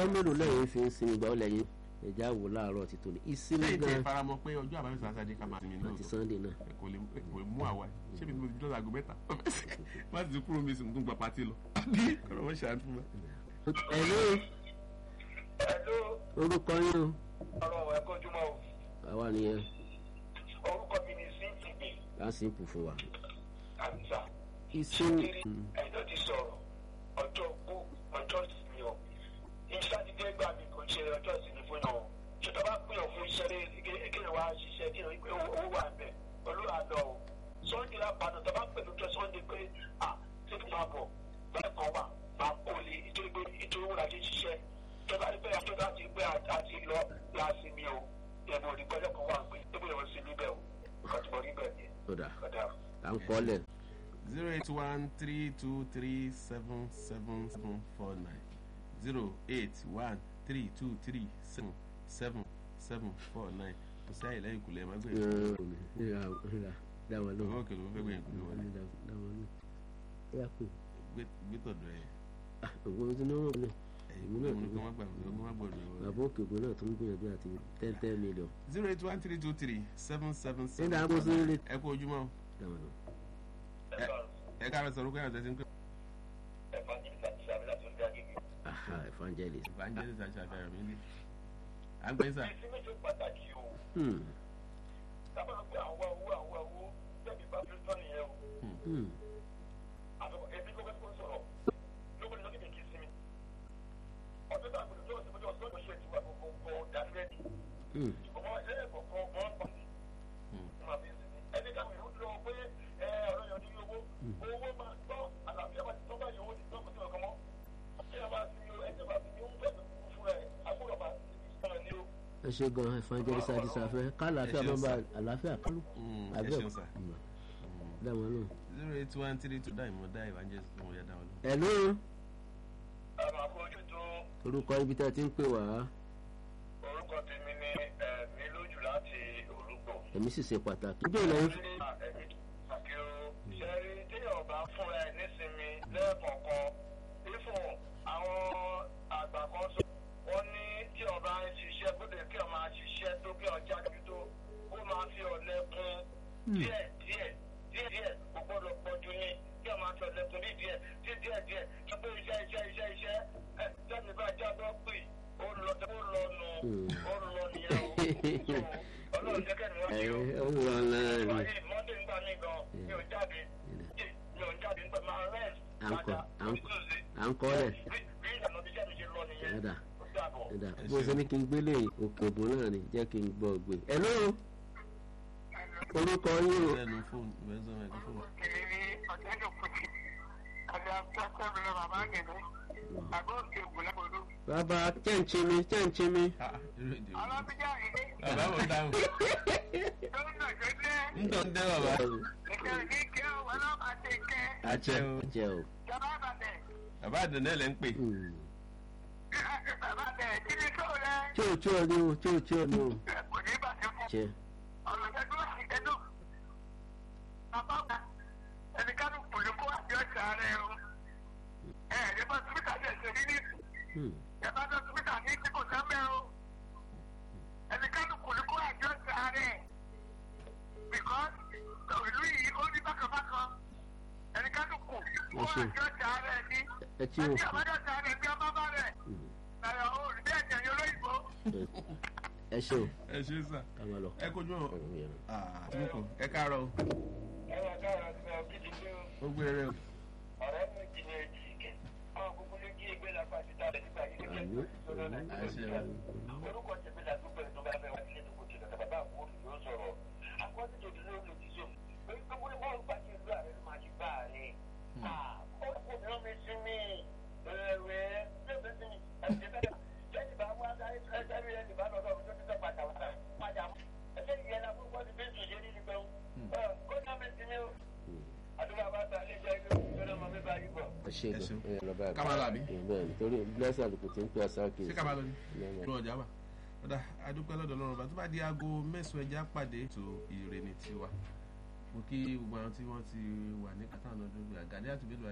ọjọ́ mélòó lẹ́yìn fi ń sinmi gbà ó lẹ́yìn ẹ̀já wò láàárọ̀ ti tòní ìsinmi lẹ́yìn tí ẹ gan faramọ́ pé ọjọ́ àbámẹ́sà sátidé ká máa sinmi ní àti òótọ́ sunday náà kò lè kò lè mú àwa yìí ṣé mi mo ti dọ́là aago mẹ́ta má ti kúrò mi sì ń tún gba pàtí lọ àbí kọ́nà wọ́n ṣàánú fún wa. ẹ̀lú Hello, orúkọ yín o ọ̀rọ̀ ẹ̀ kojúmọ́ o. àwa nìyẹn Orúkọ mi ni Cynthia lásìkò fún wa Hamza. ìsinmi Kiri ẹ̀dọ́ ti sọ̀rọ̀ ọjọ́ kú ọjọ́ ìsinmi o. Ìsátidé gbà mí kò ṣe ọjọ́ ìsinmi fún yàn o. Ṣètò bá pín ọ̀ fún iṣẹ́ kéèyàn wá ṣiṣẹ́ kéèyàn pé owó wà bẹ̀ olúwa lọ o. Sunday lápàdé tó bá pẹ̀lú ọjọ́ Sunday pé à ṣé kí n máa bọ̀ bẹ́ẹ̀ kan wà máa kó lè nítorí pé nítorí owó la ṣe ń ṣiṣẹ́. Tọ́ba ní pé àtọ́jà ti pé àti lọ láàsinmi o. Ẹ̀bùn òdìgbọ́jọ́ kan wà pé ébùn ìwọ̀n sinmi bẹ́ẹ̀ o. Kọ̀tùmọ̀ rí bẹ́ẹ̀ ni. ọ̀dà Kọ̀dà. à ń kọ́lẹ̀ zero eight one three two three seven seven seven four nine zero eight one three two three seven seven seven four nine kò sí àyè lẹ́yìn ìkùlẹ̀ ẹ̀ má gbé dá wọn owó lóhùn òkè ló fẹ́ gbé ìkùlẹ̀ wọlé dá wọn lóhùn ó yà pé gbé tọ̀dọ̀ ẹ̀ ògbó tí ní wọn lọ ẹ̀yìn kúlẹ̀ mú kí wọ́n gbà kí wọ́n gbọ́dọ̀ ẹ̀ wọlé. bàbá òkè ògbó náà tó ń gbìyànjú àti ten ten million zero eight one three two three seven seven ṣé seven dáa kó sí ilé ẹ kú ojúmọ́ o. dá wọn lóhùn. ẹ káàárọ̀ sọ̀rọ̀ kó yàtọ̀ sí ń pè. aha evangelist evangelist àti àfẹ́rẹ́ mi ní. à ń gbé sà. ìsinmi ṣe pàtàkì o hmm sábà pé àwọn owó àwọn owó tẹ̀mí bá fi tán nìyẹn o hmm àtọkọ ẹbí kó fẹ́ kó sọ̀rọ̀ lóko ní lọ́kìtì kì í sinmi ọdún tó àgbẹ̀dẹ̀ tó ọ̀sẹ̀ ọ̀sẹ̀ ọ̀sẹ̀ ṣe tiwa gbogbo dàbílẹ́dì hmm ọmọ ẹlẹ́yìn kọ̀ọ̀kan wọ́n pa ní máa fi sinmi ẹni káwọn èèyàn lọ pé ẹ ọ̀rọ̀ yẹn ní owó owó máa tọ́ àlàáfíà máa ti tọ́ báyìí owó ti tọ́ kó ti ọ̀kan mọ́ kí ẹ máa sinmi o ẹ̀jẹ̀ máa sinmi ó ń fẹ́ fún ẹ agbóhùn máa sinmi sọ̀rọ̀ ní o. ẹ ṣe gan evangelist àti sàfẹ́ kálàáfíà Ẹ ṣeun, bá bá sir. àlàáfíà kálù Mm, ẹ àbẹ́ ṣeun sà. dá wọn lóhùn. zero eight one three two dá ìmọ̀ dá evangelist tó wọ́n yá dá wọn lọ. hello ẹ máa fojú tó orúkọ ibi tá a ti ń pè wá orúkọ tèmi ní ẹ̀mí lójú láti orúkọ. ẹ̀mí sì ṣe pàtàkì. níjọ́ ìlànà àkí o ṣẹ́rí téèyàn bá fún ẹ nísinmi lẹ́ẹ̀kọ̀ọ̀kan ifun àwọn àgbà kan sọ wọ́n ní tí ọba ń ṣiṣẹ́ kó lè kí ọ máa ṣiṣẹ́ tó kí ọjà ju tó kó máa fi ọ̀lẹ kún díẹ̀ díẹ̀ díẹ̀ díẹ̀ kò gbọ́dọ̀ pọ̀ jù ní kí ọ máa fi ọ̀lẹ kún ní díẹ̀ tí díẹ̀ díẹ̀ tó pé iṣẹ́ iṣẹ́ iṣẹ́ iṣẹ́ ẹ jẹ́mi bá jábọ́ pè ó lọ ó lọ nù ó lọ nìyẹn o So, ọlọ́run jẹ́ kẹ́ni wọ́n ẹ ṣe o ẹ ń wọ náà ni wáyé mọ́tò nígbà mí gan mi ò jáde mi ò jáde nígbà máa rest À ń kọ, padà à ń ní kọ. tuesday à ń kọ́lẹ̀ bí bí ìlànà bí iṣẹ́ mi ṣe lọ nìyẹn ẹ̀dà ó dàbọ̀. ẹ̀dà Ẹ bó ṣeun. ṣe ní kí n gbélé òkè ògùn náà ni jẹ́ kí n gbọ́ gbé. hello orúkọ yín o lẹ́nu fóònù ìwé sọ ẹ̀kọ́ fóònù. kiri ní ọ̀jẹ̀dẹ̀ kùtì àti akẹ́kọ̀ọ́ mi lọ bàbá gẹ̀dẹ̀ àgọ́ òkè ògùnlẹ́gbọ̀dọ̀. bàbá chẹ́ǹchimi chẹ́ǹchimi Ah, irú èdè wo ni? ọlọ́bíjà ìdí bàbá mo dáhùn. tó ń nà gẹ́gẹ́ ń tọ́ ń dẹ́ bàbá. ìkẹ́ ní kí ọ ọlọ́pàá ti kẹ́ àjẹ́ o. jẹ́ o. jọba àbàdẹ̀ bàbá àdùnnẹ́ lẹ́ ń pè. Hmm. bàbá bẹ̀ kí ni tó rẹ tí o tí o ní o tí o tí o ní o kò ní bàtẹ́ fún jẹ́ ọ̀rọ̀ ẹ̀dùn òsì ẹ̀dùn. bàbá ọ̀gá ẹnìkanú kùlùkù àti ọ̀sẹ̀ ààrẹ o ẹ̀ẹ́dẹ́gbọ́n túbítà ṣe ṣe rí ní Hmm. yàtọ̀ tó túbítà ní tí kò sábẹ́ o ẹnìkanú kùlùkù àti ọ̀sẹ̀ ààrẹ because ìlú yìí ó ní bákanbákan ẹnìkanú kù kó Ẹ ṣé. àti ọ̀sẹ̀ ààrẹ ní ẹ tí o ẹtí àbájọ ọ̀sẹ̀ ààrẹ bí ọba bá rẹ̀ Hmm. ẹ̀rọ òòlù bí ẹ̀jẹ̀ yẹn olóyìnbó. ẹ ṣe o ẹ ṣe sà. ká máa lọ. ẹ kojú ọ. ọ̀rọ̀ mi yẹn. àtúnkù ẹ káàárọ̀ o. ẹ wà káyọ̀ sí ọ kí ni pé ó gbé rẹ o. ọ̀rẹ́ mi jìnnà èjì ike àwọn gbogbo ló jí ẹgbẹ́ lápá ti ta lẹ́yìn ìgbà yìí Àmín. lọ́dọ̀ Àmín. nàìjíríà orúkọ tèmi là tó bẹ̀rẹ̀ tó bá fẹ́ wá sílé tó kò tẹ̀lé bàbá àbúrò yóò sọ̀rọ̀ àkọsí tó dúró lòdì sí òun pé gbogbo ní bọ́ọ̀lù bá ti ìlú ààrẹ ló máa ti bá ààrẹ ó kò ní omi sí mi ẹ̀rẹ̀ yóò fi sí mi ẹ̀jẹ̀ bẹ́ẹ̀ lẹ́yìn bá wá sáré sáré ẹ̀jẹ̀ bá lọ́dọ̀ mi tó ti tẹ́ padà wá padà mọ́ ẹ̀jẹ̀ ìyẹn la fún bọ́ọ̀lù bí sùn ṣe ní nígbà kó ní omi sí mi o àdúrà bá ta ilé jẹ́ ilé ìjọba ọmọ mi bá yí bọ̀. ẹ ṣe Ẹ gan ṣeun. ẹ lọ báyìí. Ká máa lọ àbí? ẹ bẹ́ẹ̀ nítorí blessing àlùkò tí ń pè àṣà kì í ṣé ká máa lọ ní. Lọ́wọ́. lọ ọjà wà. ọ̀dà adúpẹ́ lọ́dọ̀ lọ́rùn bá tó bá di aago mẹ́sàn-án ẹja pàdé ètò ìrè ní tiwa. mo kí gbogbo àwọn tí wọ́n ti wà ní kátà lọ́dún àgàdé àtúbẹ̀lú